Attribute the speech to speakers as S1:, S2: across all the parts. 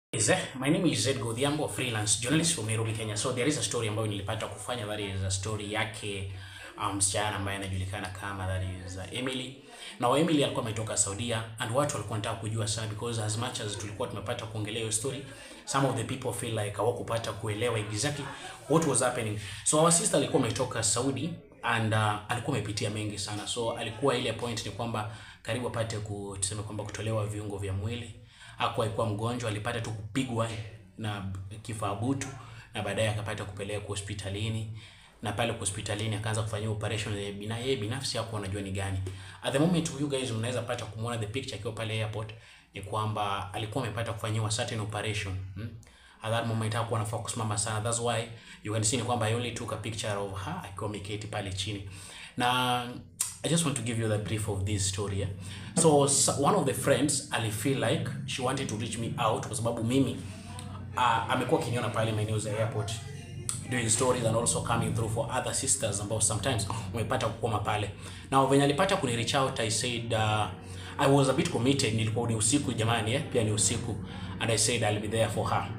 S1: Is eh, my name is Zed Godhiambo, freelance journalist from Nairobi, Kenya. So there is a story ambayo nilipata kufanya, that is a story yake msichana um, ambaye anajulikana kama that is uh, Emily. Na Emily alikuwa ametoka Saudia and watu walikuwa wanataka kujua sana because as much as tulikuwa tumepata kuongelea hiyo story, some of the people feel like hawakupata kuelewa exactly what was happening. So our sister alikuwa ametoka Saudi and uh, alikuwa amepitia mengi sana. So alikuwa ile point ni kwamba karibu apate ku tuseme kwamba kutolewa viungo vya mwili hakuwa alikuwa mgonjwa, alipata tu kupigwa na kifaa butu na baadaye akapata kupelekwa hospitalini na pale kwa hospitalini akaanza kufanyia operation ya bina yeye binafsi hapo anajua ni gani. At the moment you guys mnaweza pata kumuona the picture akiwa pale airport ni kwamba alikuwa amepata kufanyiwa certain operation. Hmm? At that moment hakuwa anafaa kusimama sana. That's why you can see ni kwamba I only took a picture of her akiwa ameketi pale chini. Na I just want to give you the brief of this story. Yeah? So, so one of the friends ali feel like she wanted to reach me out kwa sababu mimi uh, amekuwa akiniona pale maeneo za airport doing stories and also coming through for other sisters ambao sometimes umepata kukoma pale. Na venye alipata kuni reach out I said uh, I was a bit committed, nilikuwa ni usiku jamani, eh? Pia ni usiku and I said I'll be there for her.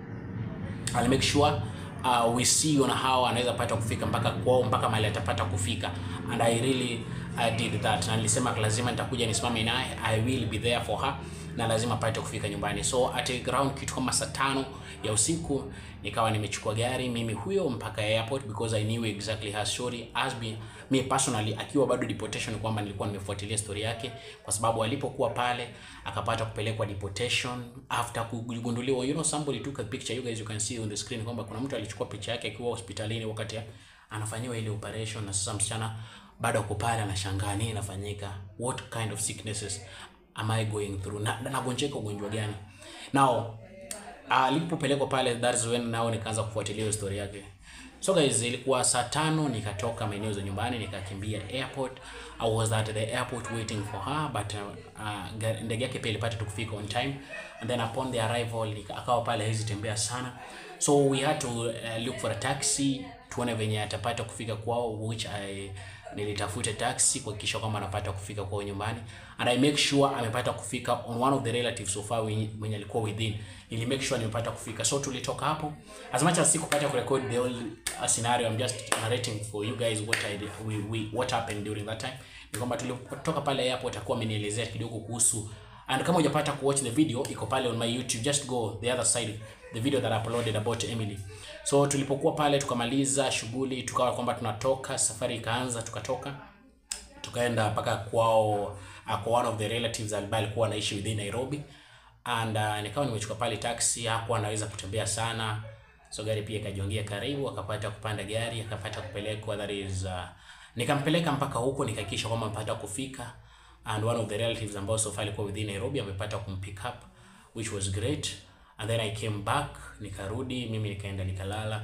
S1: I'll make sure uh, we see on how anaweza pata kufika mpaka kwao mpaka mahali atapata kufika and I really I did that na nilisema lazima nitakuja nisimame naye I will be there for her na lazima apate kufika nyumbani so at around kitu kama saa tano ya usiku nikawa nimechukua gari mimi huyo mpaka airport because I knew exactly her story as me, me personally akiwa bado deportation kwamba nilikuwa nimefuatilia story yake kwa sababu alipokuwa pale akapata kupelekwa deportation after kugunduliwa you know somebody took a picture you guys you can see on the screen kwamba kuna mtu alichukua picha yake akiwa hospitalini wakati anafanyiwa ile operation na sasa msichana bado ako pale anashangaa nini inafanyika what kind of sicknesses am I going through na nagonjeka ugonjwa gani now alipopelekwa uh, pale that is when nao nikaanza kufuatilia hiyo story yake so guys ilikuwa saa tano nikatoka maeneo za nyumbani nikakimbia airport I was at the airport waiting for her but uh, uh, ndege yake pia ilipata tu kufika on time and then upon the arrival akawa pale hawezi tembea sana so we had to uh, look for a taxi tuone venye atapata kufika kwao which I nilitafuta taxi kuhakikisha kwamba anapata kufika kwao nyumbani and I make sure amepata kufika on one of the relatives so far mwenye alikuwa within nili make sure nimepata kufika so tulitoka hapo as much as sikupata kurecord the whole uh, scenario I'm just narrating for you guys what I we, we what happened during that time ni kwamba tulipotoka pale airport akuwa amenielezea kidogo kuhusu and kama hujapata kuwatch the video iko pale on my YouTube just go the other side the video that I uploaded about Emily so tulipokuwa pale tukamaliza shughuli tukawa kwamba tunatoka safari ikaanza tukatoka tukaenda mpaka kwao uh, kwa one of the relatives ambaye alikuwa anaishi within Nairobi and uh, nikawa nimechukua pale taxi hakuwa anaweza kutembea sana so gari pia ikajongea karibu akapata kupanda gari akapata kupelekwa that is uh, nikampeleka mpaka huko nikahakikisha kwamba amepata kufika and one of the relatives ambao so far alikuwa within Nairobi amepata kumpick up which was great and then I came back nikarudi mimi nikaenda nikalala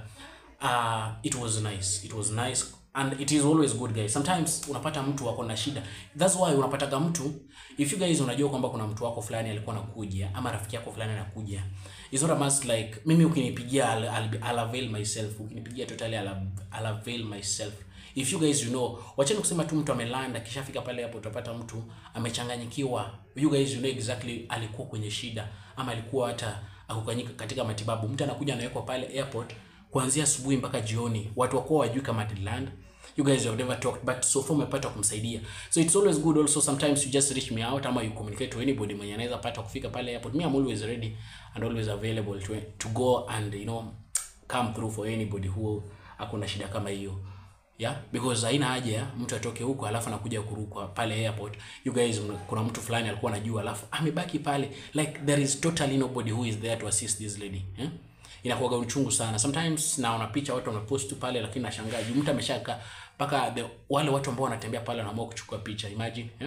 S1: uh, it was nice it was nice and it is always good guys sometimes unapata mtu wako na shida that's why unapataga mtu if you guys unajua kwamba kuna mtu wako fulani alikuwa anakuja ama rafiki yako fulani anakuja is not a must like mimi ukinipigia I'll, I'll, I'll avail myself ukinipigia totally I'll, I'll avail myself if you guys you know wacheni kusema tu mtu amelanda kishafika pale hapo utapata mtu amechanganyikiwa you guys you know exactly alikuwa kwenye shida ama alikuwa hata akukanyika katika matibabu mtu anakuja anawekwa pale airport kuanzia asubuhi mpaka jioni watu wakuwa wajui kama Atland you guys have never talked but so far umepata kumsaidia so it's always good also sometimes you just reach me out ama you communicate to anybody mwenye anaweza pata kufika pale airport me I'm always ready and always available to, to go and you know come through for anybody who akuna shida kama hiyo yeah because haina haja mtu atoke huko alafu anakuja kurukwa pale airport you guys kuna mtu fulani alikuwa anajua alafu amebaki pale like there is totally nobody who is there to assist this lady yeah? inakuwaga uchungu sana sometimes naona picha watu wamepost tu pale lakini nashangaa juu mtu ameshaka mpaka wale watu ambao wanatembea pale wanaamua kuchukua picha imagine yeah?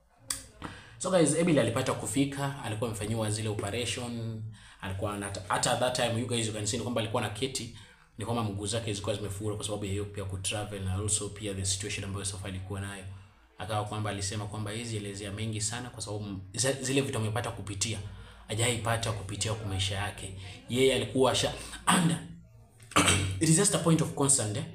S1: so guys Emily alipata kufika alikuwa amefanyiwa zile operation alikuwa hata at that time you guys you can see kwamba alikuwa na keti ni kwamba mguu zake zilikuwa zimefura kwa sababu ya hiyo pia kutravel na also pia the situation ambayo Safa alikuwa nayo akawa kwamba alisema kwamba hizi elezea mengi sana kwa sababu zile vitu amepata kupitia hajaipata kupitia kwa maisha yake yeye alikuwa sha and it is just a point of concern eh?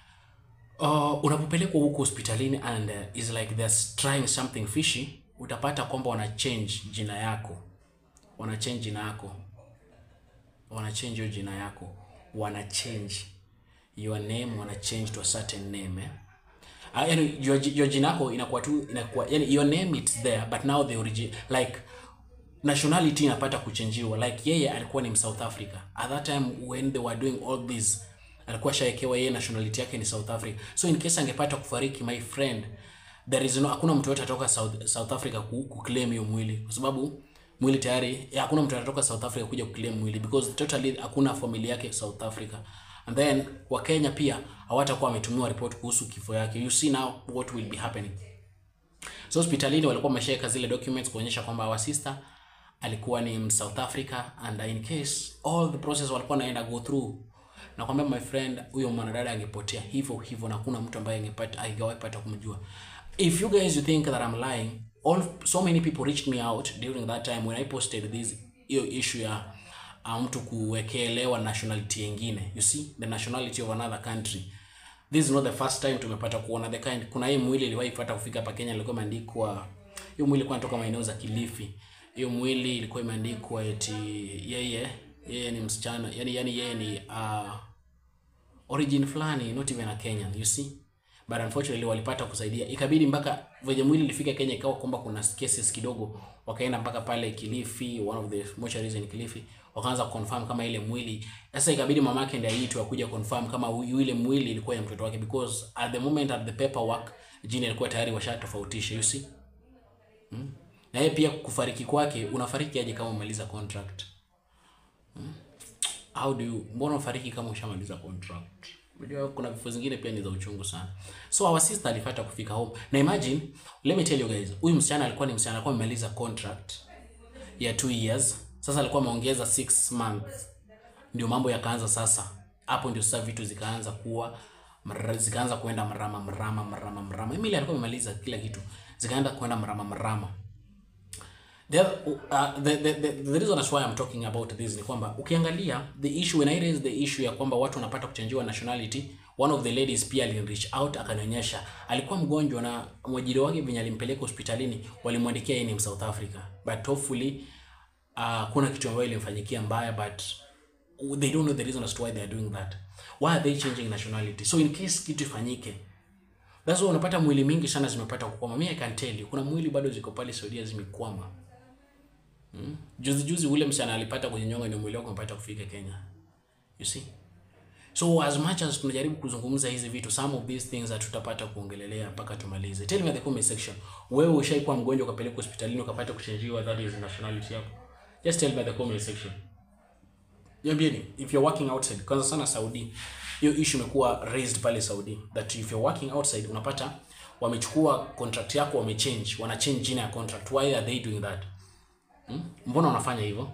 S1: uh, unapopelekwa huko hospitalini and uh, is like they're trying something fishy utapata kwamba wana change jina yako wana change jina yako wana change hiyo jina yako wana change your name wana change to a certain name eh? Uh, yani your, your jina yako inakuwa tu inakuwa yani your name it's there but now the origin like nationality inapata kuchenjiwa like yeye alikuwa ni South Africa at that time when they were doing all this alikuwa shaekewa yeye nationality yake ni South Africa so in case angepata kufariki my friend there is no hakuna mtu yote atoka South, South Africa ku, ku claim hiyo mwili kwa sababu mwili tayari ya, hakuna mtu atatoka South Africa kuja ku claim mwili because totally hakuna familia yake South Africa and then wa Kenya pia hawatakuwa wametumiwa report kuhusu kifo yake you see now what will be happening so hospitalini walikuwa wameshaweka zile documents kuonyesha kwamba our sister alikuwa ni South Africa and in case all the process walikuwa naenda go through na kwambia my friend huyo mwanadada angepotea hivyo hivyo na kuna mtu ambaye angepata angewahi pata kumjua if you guys you think that I'm lying all so many people reached me out during that time when I posted this hiyo issue ya uh, mtu kuwekelewa nationality nyingine you see the nationality of another country this is not the first time tumepata kuona the kind kuna hii mwili iliwahi pata kufika hapa Kenya ilikuwa imeandikwa hiyo mwili ilikuwa inatoka maeneo za Kilifi hiyo mwili ilikuwa imeandikwa eti yeye yeye ni msichana yani yani yeye ni uh, origin fulani not even a Kenyan you see but unfortunately walipata kusaidia ikabidi mpaka venye mwili ilifika Kenya ikawa kwamba kuna cases kidogo wakaenda mpaka pale Kilifi one of the mortuaries in Kilifi wakaanza confirm kama ile mwili sasa ikabidi mamake ndiye aitwe akuja confirm kama hu- ile mwili ilikuwa ya mtoto wake because at the moment at the paperwork jina ilikuwa tayari washatofautisha you see na yeye pia kufariki kwake unafariki aje kama umemaliza contract how do you mbona ufariki kama ushamaliza contract unajua kuna vifo zingine pia ni za uchungu sana so our sister alipata kufika home na imagine let me tell you guys huyu msichana alikuwa ni msichana alikuwa amemaliza contract ya 2 years sasa alikuwa ameongeza 6 months ndio mambo yakaanza sasa hapo ndio sasa vitu zikaanza kuwa mra- zikaanza kwenda mrama mrama mrama mrama Emily alikuwa amemaliza kila kitu zikaenda kwenda mrama mrama The, other- uh, the, the, the, the reason that's why I'm talking about this ni kwamba ukiangalia the issue when I raised the issue ya kwamba watu wanapata kuchanjiwa nationality one of the ladies pia alinireach out akanionyesha alikuwa mgonjwa na mwajiri wake venye alimpeleka hospitalini walimwandikia yeye ni South Africa but hopefully uh, kuna kitu ambayo ilimfanyikia mbaya but they don't know the reason as to why they are doing that why are they changing nationality so in case kitu ifanyike that's why unapata mwili mingi sana zimepata kukwama mimi I can tell you kuna mwili bado ziko pale Saudia zimekwama juzi juzi ule msichana alipata kujinyonga ndio mwili wake umepata kufika Kenya you see so as much as tunajaribu kuzungumza hizi vitu some of these things hatutapata kuongelelea mpaka tumalize tell me in the comment section wewe ushaikuwa mgonjwa ukapelekwa hospitalini ukapata kuchanjiwa that is nationality yako just tell me in the comment section Niambieni if you're working outside kwanza sana Saudi hiyo issue imekuwa raised pale Saudi that if you're working outside unapata wamechukua contract yako wamechange wana change jina ya contract why are they doing that hmm? mbona wanafanya hivyo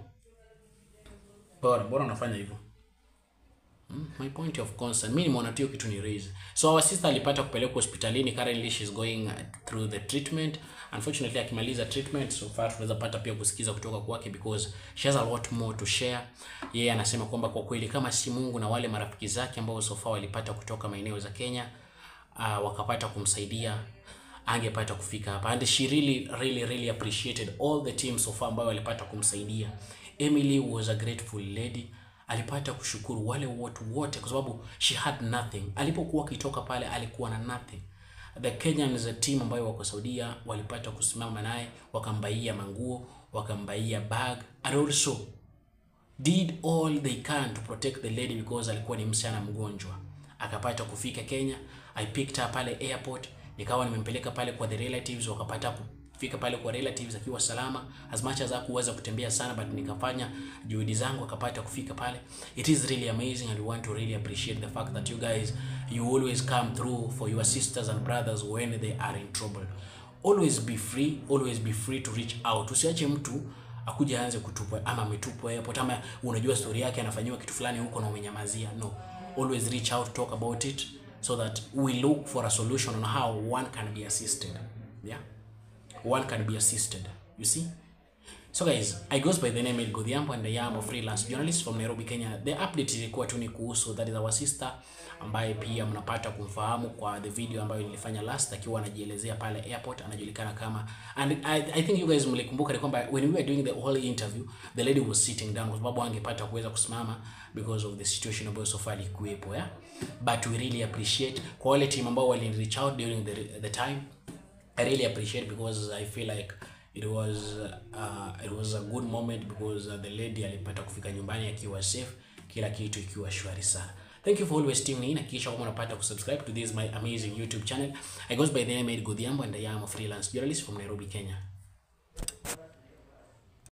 S1: bora bora wanafanya hivyo Hmm? my point of concern mimi nimeona tu hiyo kitu ni raise so our sister alipata kupelekwa hospitalini currently she's going uh, through the treatment unfortunately akimaliza treatment so far tunaweza pata pia kusikiza kutoka kwake because she has a lot more to share yeye anasema kwamba kwa kweli kama si Mungu na wale marafiki zake ambao so far walipata kutoka maeneo za Kenya uh, wakapata kumsaidia angepata kufika hapa and she really really really appreciated all the team so far ambao walipata kumsaidia Emily was a grateful lady alipata kushukuru wale watu wote kwa sababu she had nothing alipokuwa akitoka pale alikuwa na nothing the Kenyans a team ambayo wako Saudia walipata kusimama naye wakambaia manguo wakambaia bag and also did all they can to protect the lady because alikuwa ni msichana mgonjwa akapata kufika Kenya I picked her pale airport nikawa nimempeleka pale kwa the relatives wakapata kufika pale kwa relatives akiwa salama as much as hakuweza kutembea sana but nikafanya juhudi zangu akapata kufika pale it is really amazing and we want to really appreciate the fact that you guys you always come through for your sisters and brothers when they are in trouble always be free always be free to reach out usiache mtu akuja aanze kutupwa ama ametupwa airport ama unajua story yake anafanyiwa kitu fulani huko na umenyamazia no always reach out talk about it so that we look for a solution on how one can be assisted yeah one can be assisted you see So guys, I goes by the name El Godhiambo and I am a freelance journalist from Nairobi, Kenya. The update ilikuwa tu ni kuhusu that is our sister ambaye pia mnapata kumfahamu kwa the video ambayo nilifanya last akiwa anajielezea pale airport anajulikana kama and I, I think you guys mlikumbuka ni kwamba when we were doing the whole interview the lady was sitting down kwa sababu angepata kuweza kusimama because of the situation ambayo so far ilikuwepo yeah but we really appreciate kwa wale team ambao wali reach out during the, the time I really appreciate because I feel like it was uh, it was a good moment because uh, the lady alipata kufika nyumbani akiwa safe, kila kitu ikiwa shwari sana. Thank you for always tuning in. Hakikisha kama unapata kusubscribe to this my amazing YouTube channel. I goes by the name Ed Godhiambo and I am a freelance journalist from Nairobi, Kenya.